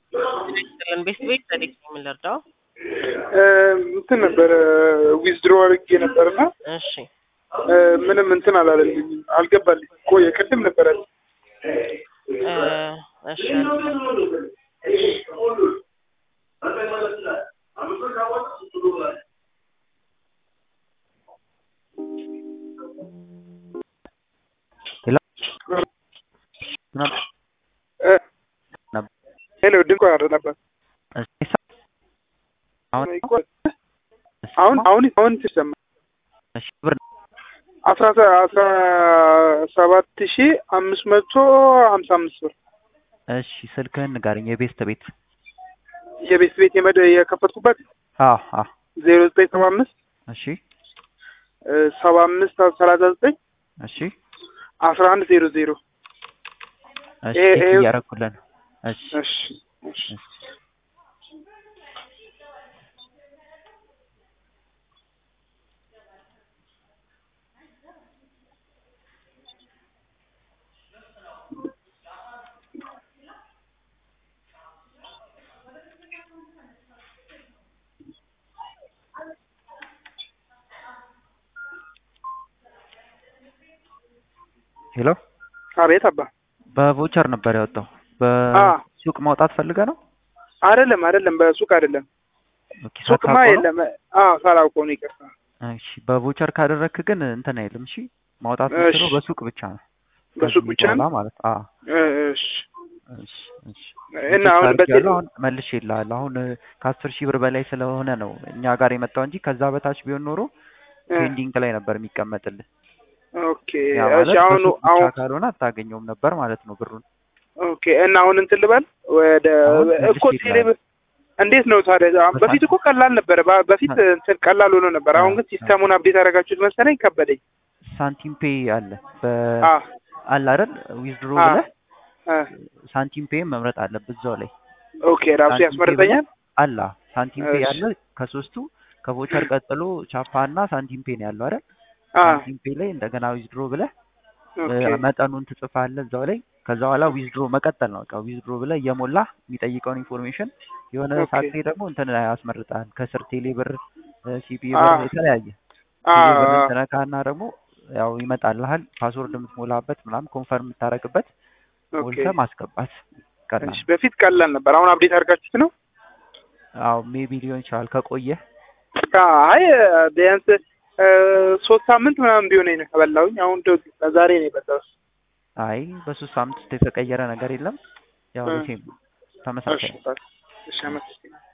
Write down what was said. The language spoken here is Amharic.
ቤት ቤት ታሪክ ነው የምንረዳው። እንትን ነበረ ዊዝድሮ አድርጌ ነበርና እሺ ምንም እንትን አላለልኝም፣ አልገባልኝ። ቆየ ቅድም ነበረ እ እሺ ሄሎ ድንኳ ነበር። አሁን አሁን አሁን ትሰማ አስራ አስራ ሰባት ሺ አምስት መቶ ሀምሳ አምስት ብር እሺ ስልክህን ንገረኝ። የቤስት ቤት የቤት ቤት የመደ የከፈትኩበት አዎ አዎ ዜሮ ዘጠኝ ሰባ አምስት እሺ ሰባ አምስት ሰላሳ ዘጠኝ እሺ አስራ አንድ ዜሮ ዜሮ እሺ ይሄ- ቼክ ይሄ- እያደረኩልህ ነው። እሺ እሺ እሺ እሺ ሄሎ አቤት አባ በቮቸር ነበር ያወጣው። አ በሱቅ ማውጣት ፈልገህ ነው? አይደለም አይደለም በሱቅ አይደለም ኦኬ ሱቅማ ሳታውቀው ነው? የለም አዎ ሳላውቀው ነው ይቅርታ እሺ በቮቸር ካደረግክ ግን እንትን አይልም። እሺ ማውጣት እሺ። የምትችለው በሱቅ ብቻ ነው። በሱቅ ከዚህ ብቻ በኋላ ነው ማለት አዎ። እሺ እሺ እሺ እና ቼክ አሁን በቴ አድርጌያለሁ። አሁን መልሼ እልሃለሁ። አሁን እ፣ ከአስር ሺህ ብር በላይ ስለሆነ ነው እኛ ጋር የመጣው እንጂ ከዛ በታች ቢሆን ኖሮ ፔንዲንግ ላይ ነበር የሚቀመጥልህ። ኦኬ ያ እሺ ማለት አሁን በሱቅ ብቻ አሁን ካልሆነ አታገኘውም ነበር ማለት ነው ብሩን። ኦኬ እና አሁን እንትን ልበል ወደ አሁን እኮ መልሼ ቴሌ እንዴት ነው ታዲያ? አሁን በፊት እኮ ቀላል ነበረ። በ- በፊት እንትን ቀላል ሆኖ ነበር። አሁን ግን ሲስተሙን አፕዴት ያደረጋችሁት መሰለኝ ከበደኝ። ሳንቲም ፔይ አለ በ አ አለ አይደል ዊዝድሮ አ ብለህ አ ሳንቲም ፔይ መምረጥ አለብህ እዛው ላይ ኦኬ ራሱ ሳንቲም ፔይ ያስመርጠኛል። አላ ሳንቲም ፔይ እሺ። አለ ከሶስቱ ከቮቸር ቀጥሎ ቻፓ እና ሳንቲም ፔይ ነው ያለው አይደል አ ሳንቲም ፔይ ላይ እንደገና ዊዝድሮ ብለህ ኦኬ እ፣ መጠኑን ትጽፋለህ እዛው ላይ ከዛ በኋላ ዊዝድሮ መቀጠል ነው በቃ ዊዝድሮ ብለህ እየሞላ የሚጠይቀውን ኢንፎርሜሽን የሆነ ኦኬ። ሰዓት ላይ ደግሞ እንትን ያስመርጣል ከስር ቴሌ ብር ሲፒ አ ብር የተለያየ አ ቴሌ ብር ትነካና ደግሞ ያው ይመጣልሃል ፓስወርድ የምትሞላበት ምናምን ኮንፈርም የምታረግበት ኦኬ። ሞልተህ ማስገባት ቀላል እሺ በፊት ቀላል ነበር። አሁን አፕዴት አድርጋችሁት ነው? አዎ ሜቢ ሊሆን ይችላል ከቆየ አይ ቢያንስ እ፣ ሶስት ሳምንት ምናምን ቢሆነኝ ነው ከበላሁኝ። አሁን ደ- ዛሬ ነው የበላሁት። አይ በሶስት ሳምንት ውስጥ የተቀየረ ነገር የለም ያው እ። ሴም እሺ ተመሳሳይ ነው። እሺ አመሰግናለሁ።